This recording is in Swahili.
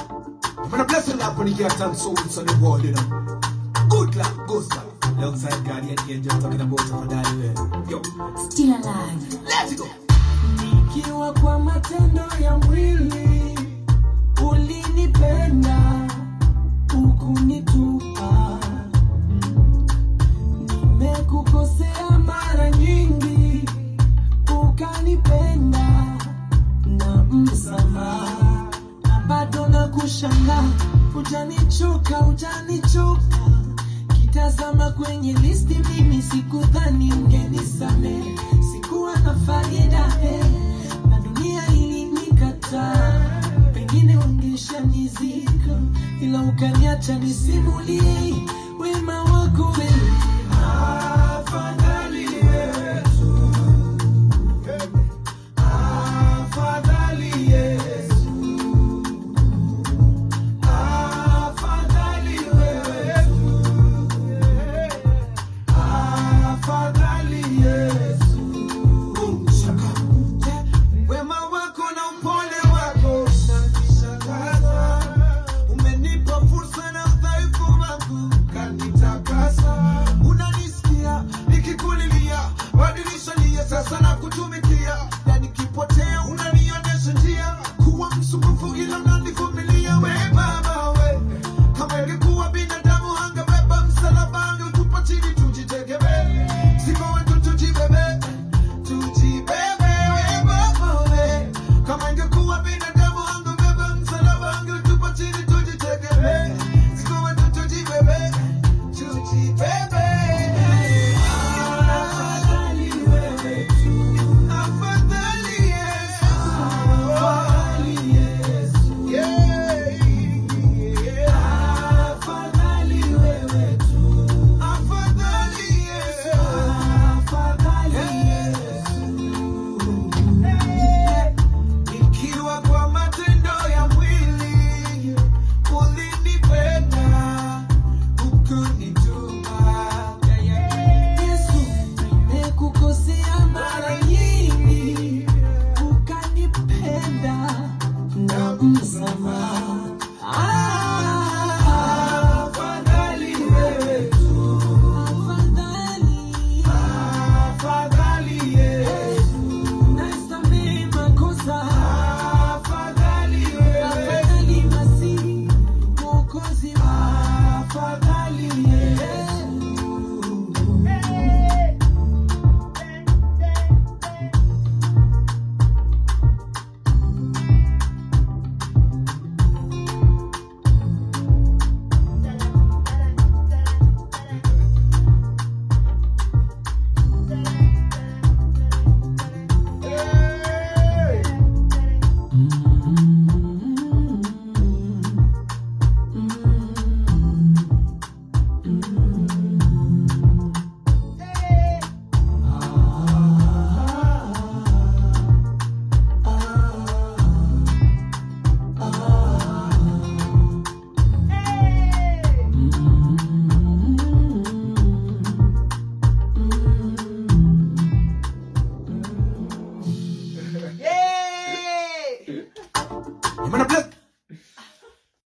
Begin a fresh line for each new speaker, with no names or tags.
When I bless the Lord when he get and souls on the world, you know. Good luck, good luck. Alongside Guardian Angel talking about for that Yo,
Still alive.
let's go.
Nikiwa kwa matendo ya mwili ulinipenda ukunitupa. Nimekukosea mara nyingi ukanipenda na msamaha, na bado na kushangaa, utanichoka, utanichoka kitazama kwenye listi, mimi sikudhani ungenisamehe, sikuwa na faida eh, na dunia ilinikataa, pengine wangeshanizika, ila ukaniacha nisimulie wema wako wewe. Afadhali Yesu, afadhali Yesu, afadhali wewe Afadhali Yesu.
Shaka.
Wema wako na upole wako unanishangaza. Umenipa fursa na udhaifu wangu ukanitakasa. Unanisikia nikikulilia, badilisha nia sasa na kutumikia, na nikipotea unanionyesha njia. Kuwa msumbufu ila unanivumilia, we Baba we. Kama ingekuwa binadamu angebeba msalaba, angetupa chini tujitegemee. Sifa wetu tujibebe tujibebe we Baba we. Kama ingekuwa binadamu angebeba msalaba angetupa chini tujitegemee. Sifa wetu tujibebe tujibebe. Afadhali wewe tu. Afadhali Yesu. Afadhali Yesu. Yeah, yeah. Afadhali wewe tu. Afadhali Yesu. Afadhali Yesu. Ikiwa kwa matendo ya mwili ulinipenda ukunituma. Yesu, nimekukosea mara nyingi ukanipenda na msamaha